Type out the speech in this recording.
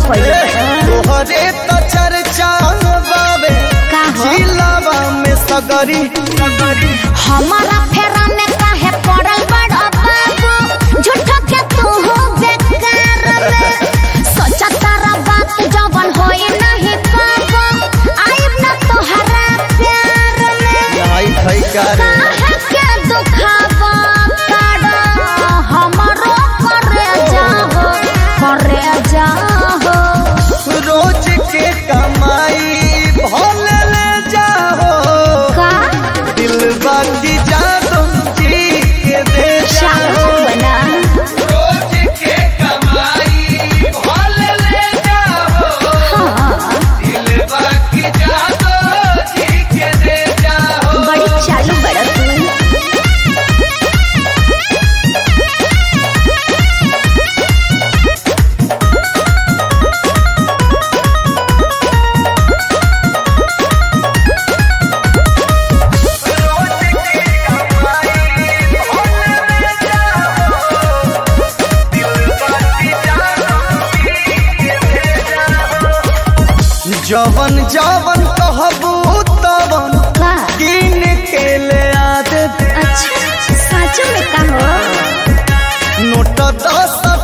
पहिले तोहरे तो चर्चा बाबे का हो? जिलावा में सगरी हमारा फेरा में काहे पड़ल बड़ा बाबू झूठो के तू हो बेकार में सोचा तारा बात जवन होई नहीं पाबो आइब ना तोहरा प्यार में लाई खई करे काहे के दुखावा काड़ा हमरो करे जाहो करे जाहो रोज के कमाई भोले ले जाओ का दिल बाकी जा तुम जी के दे शाहो जाओ बना रोज के कमाई भोले ले जाओ हाँ दिल बाकी जा तो जी के दे जाओ बड़ी चालू बड़ा तू जवन जवन कहबू तवन का किन के ले आ दे अच्छा सच में का हो नोट दस